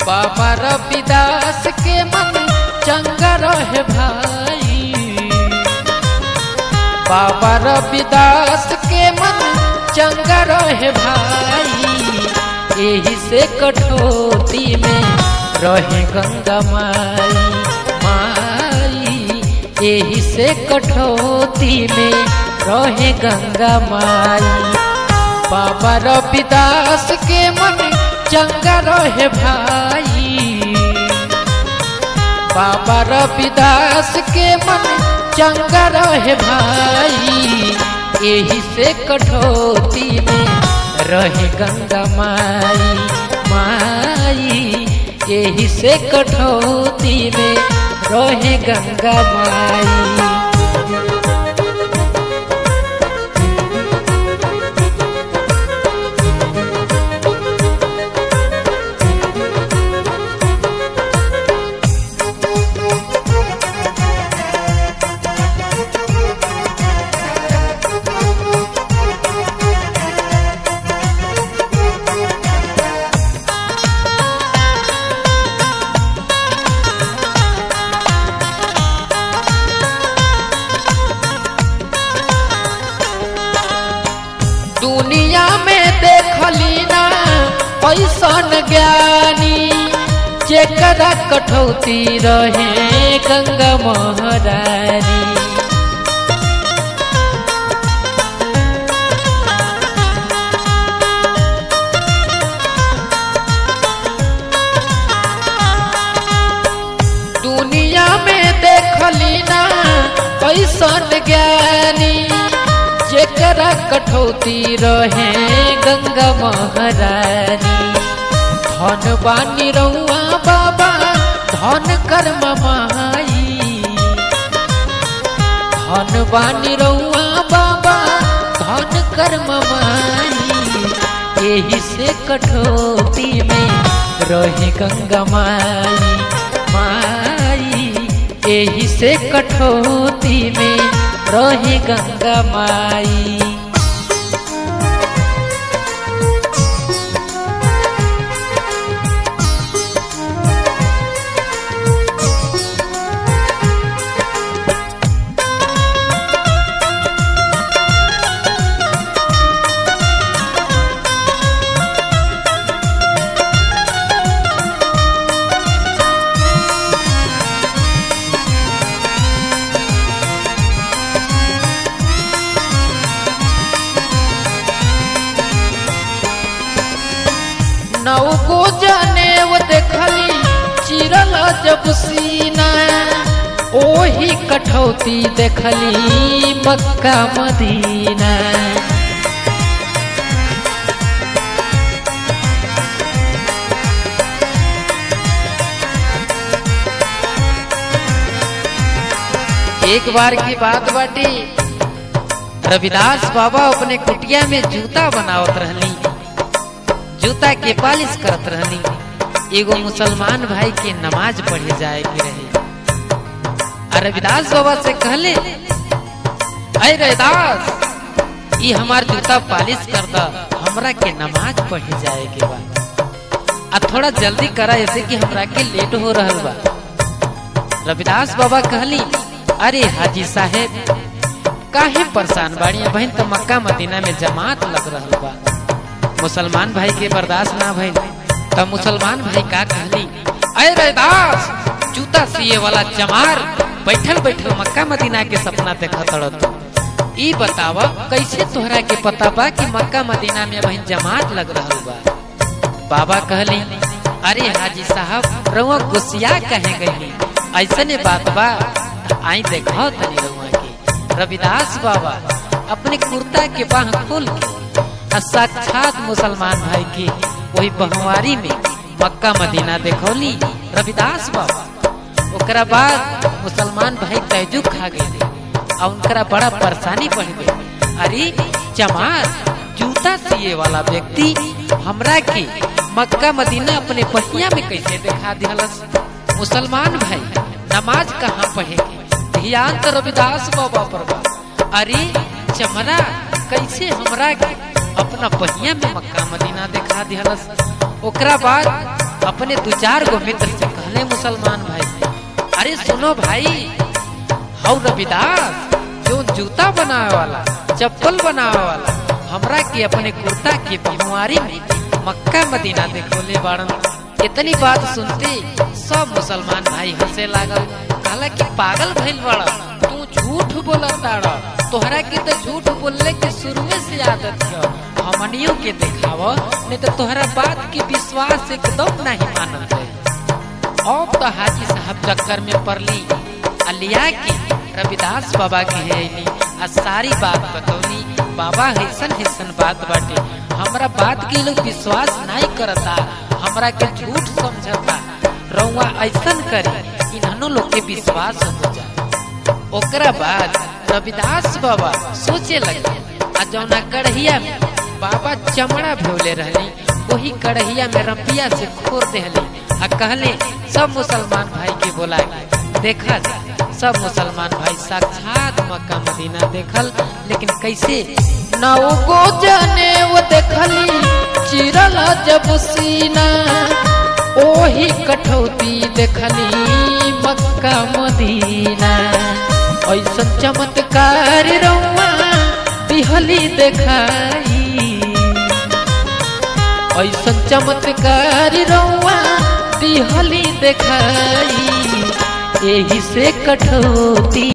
बाबा रविदास के मन चंगा रहे भाई बाबा रविदास के मन चंगा रहे भाई यही से कठोती में रहे गंगा माई माई यही से कठोती में रहे गंगा माई बाबा रविदास के मन चंगा रहे भाई बाबा रविदास के मन चंगा रहे भाई यही से कठोती में रहे गंगा माई माई यही से कठोती में रहे गंगा माई दुनिया में देखली ना पैसन ज्ञानी जेकरा कठौती रहे गंगा महारानी दुनिया में देखली ना पैसन ज्ञानी जेकरा कठौती रहे गंगा महारानी धन बानी रउआ बाबा धन कर्म माई धन बानी रउआ बाबा धन कर्म माई यही से कठौती में रहे गंगा माई माई यही से कठौती में रहे गंगा माई नौको जाने वो देखली चिरल जब सीना ओही कठौती देखली मक्का मदीना एक बार की बात बाटी रविदास बाबा अपने कुटिया में जूता बनावत रहनी जूता के पालिश करत रहनी एगो मुसलमान भाई के नमाज पढ़े जाए के रहे और रविदास बाबा से कहले अरे रविदास ये हमार जूता पालिश कर दा हमरा के नमाज पढ़े जाए के बा आ थोड़ा जल्दी करा ऐसे कि हमरा के लेट हो रहल बा रविदास बाबा कहली अरे हाजी साहेब काहे परेशान बाड़ी बहन तो मक्का मदीना में जमात लग रहल बा मुसलमान भाई के बर्दाश्त ना भइल तब मुसलमान भाई का कहली अरे रैदास जूता सिए वाला चमार बैठल बैठल मक्का मदीना के सपना देखत रह ई बतावा कैसे तोहरा के पता बा कि मक्का मदीना में बहन जमात लग रहल बा बाबा कहली अरे हाजी साहब रउआ गुस्सिया कहे गई ऐसने बात बा आई देखो तनी रउआ के रविदास बाबा अपने कुर्ता के बाह खोल के आ साक्षात मुसलमान भाई की वही बहुवारी में मक्का मदीना देखौली रविदास बाबा ओकरा बाद मुसलमान भाई तैजु खा गए और उनकरा बड़ा परेशानी बढ़ गई अरे चमार जूता सिए वाला व्यक्ति हमरा के मक्का मदीना अपने पहिया में कैसे दिखा दिहलस मुसलमान भाई नमाज कहाँ पढ़ेंगे ध्यान तो रविदास बाबा पर बा अरे चमरा कैसे हमरा के अपना पहिया में मक्का मदीना दिखा दिहलस ओकरा बाद अपने दो चार गो मित्र से कहले मुसलमान भाई अरे सुनो भाई हौ रविदास जो जूता बनावे वाला चप्पल बनावे वाला हमरा के अपने कुर्ता के बहुमारी में मक्का मदीना देखोले बाड़न इतनी बात सुनते सब मुसलमान भाई हंसे लागल कहला कि पागल भइल बड़ा तू झूठ बोलताड़ तोहरा के तो झूठ बोलले के शुरू से आदत है हमनियों के दिखाव नहीं तो तोहरा बात के विश्वास एकदम नहीं मानल है अब तो हाजी साहब चक्कर में पड़ली अलिया के रविदास बाबा के हेली आ सारी बात बतौली बाबा हैसन हैसन बात बाटे हमरा बात के लोग विश्वास नहीं करता हमरा के झूठ समझता रउआ ऐसन करे इन्हनो लोग के विश्वास हो जाए ओकरा बाद रविदास बाबा सोचे लगे आ जौना कढ़िया में बाबा चमड़ा भोले रहली वही कढ़िया में रपिया से खोर देहली आ कहले सब मुसलमान भाई के बोला देखा सब मुसलमान भाई साक्षात मक्का मदीना देखल लेकिन कैसे नौ गो जने वो देखली चिरल जब सीना ओही कठौती देखली मक्का मदीना ऐसा चमत्कार रउआ दिहली देखाई ऐसा चमत्कार रउआ दिहली देखाई एही से कठौती